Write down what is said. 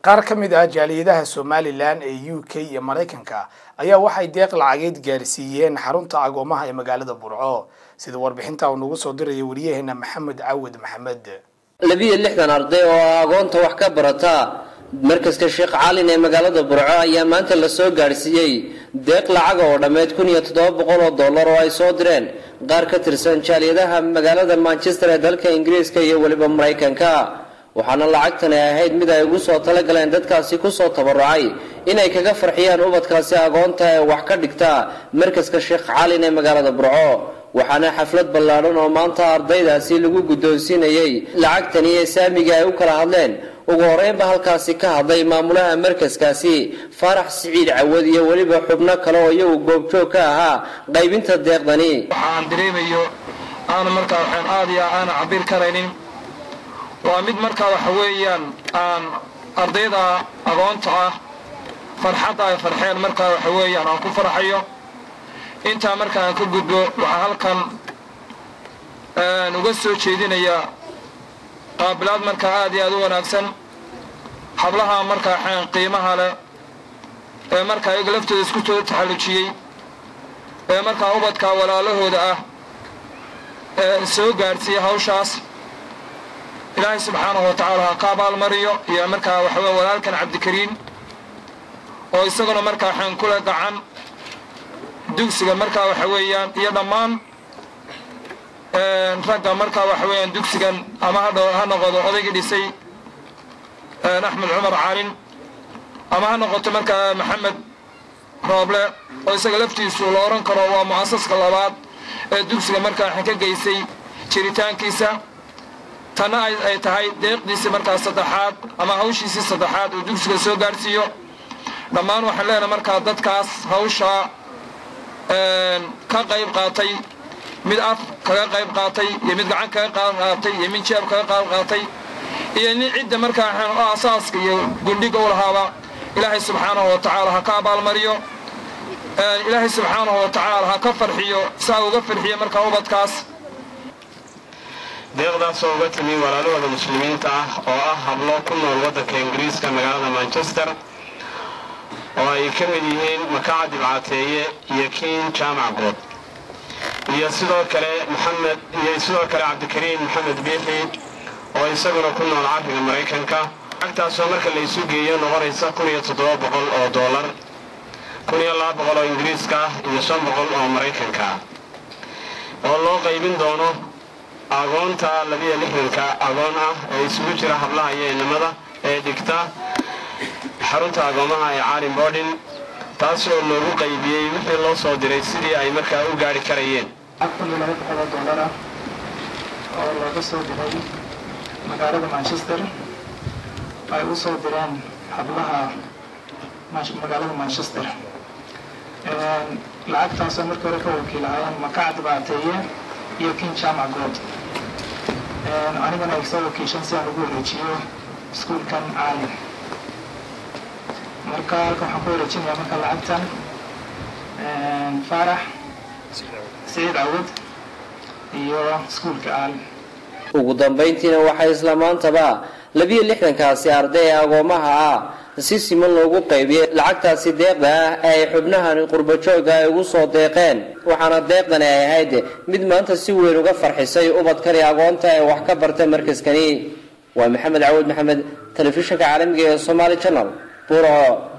qaar ka mid ah jaaliyadaha somalilan ee u k iyo maraykanka ayaa waxay deeq lacageed gaarsiiyeen xarunta agoomaha ee magaalada burco sida warbixinta uu nagu soo diraya wariyaheena maxamed cawad maxamed labiyo lixdan arday oo agoonta wax ka barata markaska sheekh caalin ee magaalada burco ayaa maanta la soo gaadhsiiyey deeq lacaga oo dhammeyd kun iyo toddoba boqol oo dollar oo ay soo direen qaar ka tirsan jaaliyadaha magaalada manchester ee dalka ingiriiska iyo weliba maraykanka waxaana lacagtani ahayd mid ay ugu soo talagaleen dadkaasi kusoo tabarucay inay kaga farxiyaan ubadkaasi agoonta ee wax ka dhigta markaska sheekh caalin ee magaalada burco waxaana xaflad ballaadhan oo maanta ardaydaasi lagu guddoonsiinayey lacagtani ee saamiga ay u kala hadleen ugu horeynba halkaasi ka hadlay maamulaha markaskaasi faarax siciid cawad iyo weliba xubno kale oo iyagu goobjoog ka ahaa qaybinta deeqdani waxaan dareemayo aana markaa waxaan aad iyo aana cabir karaynin waa mid markaa waxa weeyaan aan ardayda agoonta ah farxadda ay farxeen markaa waxa weeyaan aan ku farxayo intaa marka aan ka gudbo waxaa halkan uga soo jeedinayaa qaabilaad markaa aad iyo aad u wanaagsan hablaha markaa xeen qiimaha leh ee markaa iyaga laftooda isku soo taxallujiyey ee markaa ubadka walaalahooda ah ee soo gaadhsiiyey hawshaas ilaahay subxaanahu wa tacaala ha ka abaalmariyo iyo markaa waxaweye walaalkan cabdikariin oo isaguna markaa xeen kule gacan dugsiga markaa waxa weeyaan iyo dhammaan ragga markaa waxa weeyaan dugsigan ama ha noqodo odaygii dhisay axmed cumar caalin ama ha noqoto markaa maxamed rooble oo isaga laftiisu la odhan karo waa mu'asaska labaad ee dugsiga markaa waxaan ka geysay jiritaankiisa tanna ay tahay deeqdiisii markaa saddexaad ama hawshiisii saddexaad uu dugsiga soo gaadhsiiyo dhammaan waxaan leenahay markaa dadkaas hawshaa ka qayb qaatay mid af kaga qayb qaatay iyo mid gacan kaga qaab qaatay iyo mid jeeb kaga qaab qaatay iyo nin cidda markaa asaaska iyo gundhiga u lahaaba ilaahay subxaanahu wa tacaala ha ka abaalmariyo ilaahay subxaanahu wa tacaala ha ka farxiyo saa uga farxiyo markaa ubadkaas deeqdaasoo uga timi walaalahooda muslimiinta ah oo ah hablo ku nool waddanka ingiriiska magaalada manchester oo ay ka mid yihiin makaca dibcaateeye iyo kiin jaamac good iyo sidoo kale maxamed iyo sidoo kale cabdikariin maxamed biixi oo isaguna ku nool cariga maraykanka lacagtaasoo marka la isu geeyo noqonaysa kun iyo toddoba boqol oo doolar kun iyo laba boqol oo ingiriiska ah iyo shan boqol oo maraykanka ah oo loo qaybin doono agoonta labiyo lixdanka agoon ah ee isugu jira hablaha iyo inamada ee dhigta xarunta agoomaha ee caalin bordin taas oo loogu qaybiyey wixii loo soo diray sidii ay markaa u gaadhi karayeen kun iyo laba boqol oo dollar ah oo looga soo diray magaalada manchester ay u soo direen hablaha magaalada manchester lacagtaasoo markii hore ka wakiilahaayeen makaca dibaateeye iyo kin jaamac good anigana ay soo wakiishan si aan ugu wareejiyo iskuulkan caalin marka halkan waxaan ku wareejinayaa marka lacagtan faarax siciid cawad iyo iskuulka caalin ugu dambayntiina waxaa isla maantaba labiyo lixdankaasi arday ee agoomaha ah si siman loogu qaybiyey lacagtaasi deeqda ah ee ay xubnahan qurbajooga ay ugu soo deeqeen waxaana deeqdani ay ahayd mid maanta si weyn uga farxisay ubadkani agoonta ee wax ka barta markaskani waa maxamed cawad maxamed telefishinka caalamiga ee somaali channel burco